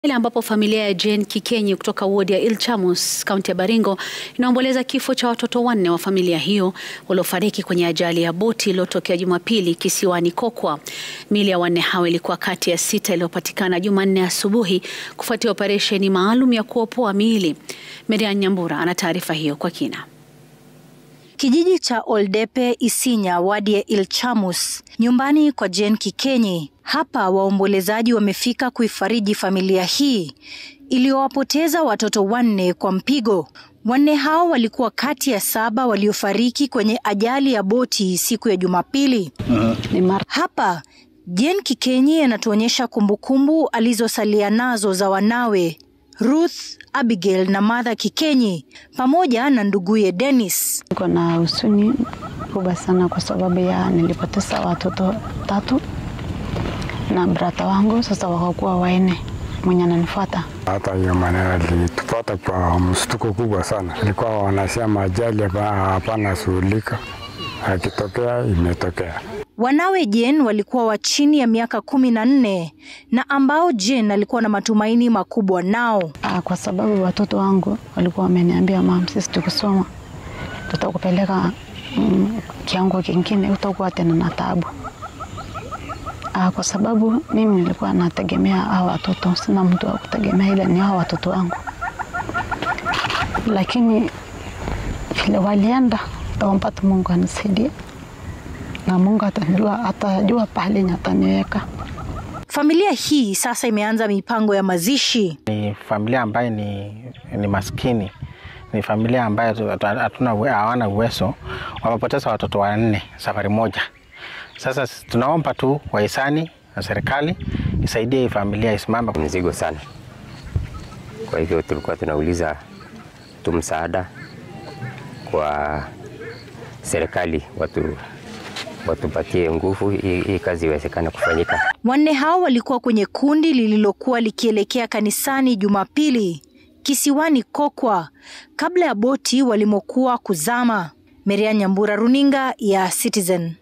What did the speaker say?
Ile ambapo familia ya Jane Kikenyi kutoka wodi ya Ilchamus kaunti ya Baringo inaomboleza kifo cha watoto wanne wa familia hiyo waliofariki kwenye ajali ya boti iliyotokea Jumapili kisiwani Kokwa. Miili ya wanne hao ilikuwa kati ya sita iliyopatikana Jumanne asubuhi kufuatia operesheni maalum ya kuopoa miili. Merian Nyambura ana taarifa hiyo kwa kina. Kijiji cha Oldepe Isinya, wadi ya Ilchamus, nyumbani kwa Jane Kikenyi. Hapa waombolezaji wamefika kuifariji familia hii iliyowapoteza watoto wanne kwa mpigo. Wanne hao walikuwa kati ya saba waliofariki kwenye ajali ya boti siku ya Jumapili. Hapa Jane Kikenyi anatuonyesha kumbukumbu alizosalia nazo za wanawe Ruth, Abigail na Martha Kikenyi pamoja na nduguye Dennis. Niko na huzuni kubwa sana kwa sababu ya nilipoteza watoto tatu na brata wangu, sasa wakakuwa waine mwenye ananifuata. Hata hiyo maneno ilitupata kwa mshtuko kubwa sana. Ilikuwa wanasema ajali hapana shughulika, akitokea imetokea. Wanawe Jane walikuwa wa chini ya miaka kumi na nne na ambao Jane alikuwa na matumaini makubwa nao. Ah, kwa sababu watoto wangu walikuwa wameniambia, mam, sisi tukisoma tutakupeleka mm, kiango kingine, utakuwa tena na taabu. Ah, kwa sababu mimi nilikuwa nategemea hao watoto, sina mtu wa kutegemea, ila ni hao watoto wangu, lakini vile walienda, tawampata Mungu anisaidie na Mungu atajua, atajua pahali ataniweka. Familia hii sasa imeanza mipango ya mazishi. Ni familia ambayo ni, ni maskini, ni familia ambayo hatuna hawana uwezo, wamepoteza watoto wanne safari moja. Sasa tunaomba tu wahisani na serikali isaidie hii familia isimame. Mzigo sana, kwa hivyo tulikuwa tunauliza tu msaada kwa serikali watu watupatie nguvu hii kazi iwezekane kufanyika. Wanne hao walikuwa kwenye kundi lililokuwa likielekea kanisani Jumapili kisiwani Kokwa kabla ya boti walimokuwa kuzama. Merian Nyambura, runinga ya Citizen.